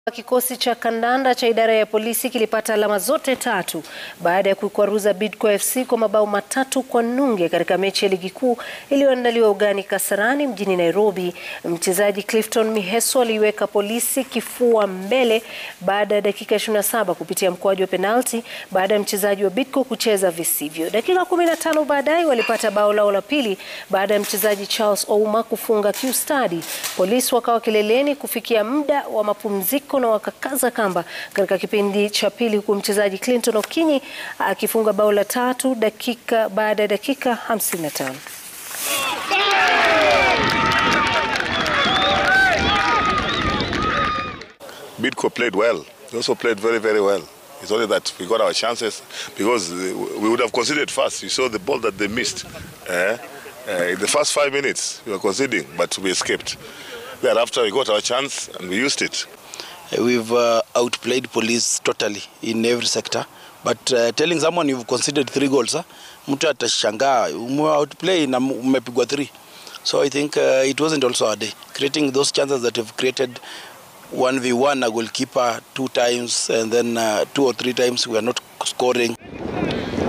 Kikosi cha kandanda cha idara ya polisi kilipata alama zote tatu baada ya kuikwaruza Bidco FC kwa mabao matatu kwa nunge katika mechi ya ligi kuu iliyoandaliwa ugani Kasarani mjini Nairobi. Mchezaji Clifton Miheso aliiweka polisi kifua mbele baada ya dakika 27 kupitia mkwaju wa penalti baada ya mchezaji wa Bidco kucheza visivyo. Dakika 15 baadaye walipata bao lao la pili baada ya mchezaji Charles Ouma kufunga kiustadi. Polisi wakawa kileleni kufikia muda wa mapumziko na wakakaza kamba katika kipindi cha pili huku mchezaji Clinton Okinyi akifunga bao la tatu dakika baada ya dakika 55. Bidco played well. They also played very, very well. It's only that we got our chances because we would have conceded fast. You saw the ball that they missed. Eh? Uh, in the first five minutes, we were conceding, but we escaped. Thereafter, we got our chance and we used it. We've uh, outplayed police totally in every sector. But uh, telling someone you've conceded three goals, huh? mtu atashangaa ume outplay na umepigwa three. So I think uh, it wasn't also our day. Creating those chances that we've created 1v1 a goalkeeper two times and then uh, two or three times we are not scoring.